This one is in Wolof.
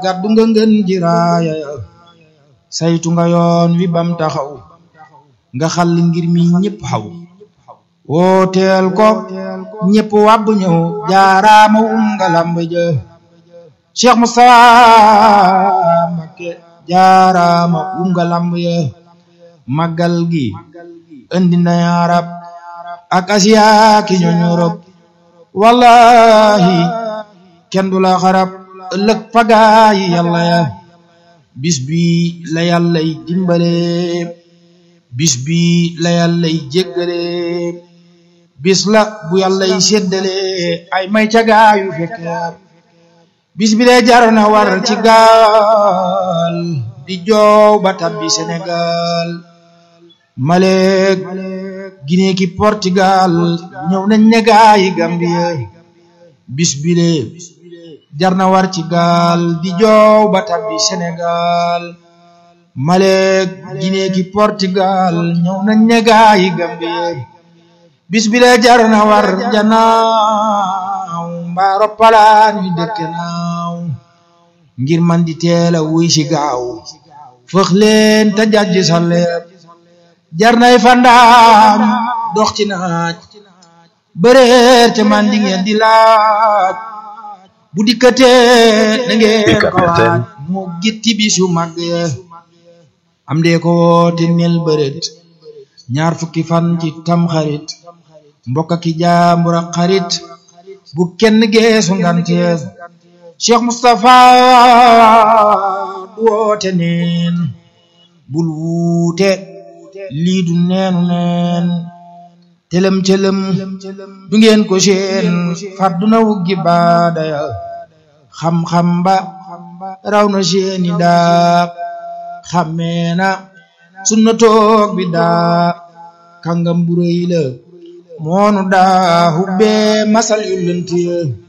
gàddu nga ngën ji raaya saytu nga yoon wi bam taxaw nga xal ngir mi ñépp xaw wooteel ko ñépp wàbb ñëw jaaraama um nga lamb ja Cheikh Moustapha Mbacké jaaraama um nga lamb ya màggal gi indi na arab ak asiya ki ñooñ Europe wallahi kenn du la xarab ëllëg pagaayi yàlla ya bis bi la yàllay dimbale bis bi la yàllay jéggale bis la bu yàllay séddale ay may cagaayu fekke bis bi lee jar na war ci gaal di joow ba tabbi Sénégal Maleek Guinée ki Portugal ñëw nañ ne gaayi Gambie bis bi lee jar na war ci gaal di joow ba tabbi Sénégal Maleek Guinée ki Portugal ñëw nañ ne gaayi Gambie bis bi lee jar na war janaaw mbaaro palaan yu dëkke naaw ngir man di teela wuy si gaaw fëx leen te jajj sa leeb jar nay fandaam dox ci naaj bëreer te man di ngeen di laaj bu dikkatee na ngeen ko waaj moo gitti bisu mag am dee ko woote nel bëreet ñaar fukki fan ci tam xarit mbokk ki jaambur ak xarit bu kenn geesu ngantees Cheikh Moustapha du woote neen bul wuute lii du neenu neen telem telem du ngeen ko seen fàdduna wuggi baadaya xam-xam ba raw na seeni daa xammeena sunna toog bi daa kàngam bu rëy la moonu daa hubbee masal yu lënt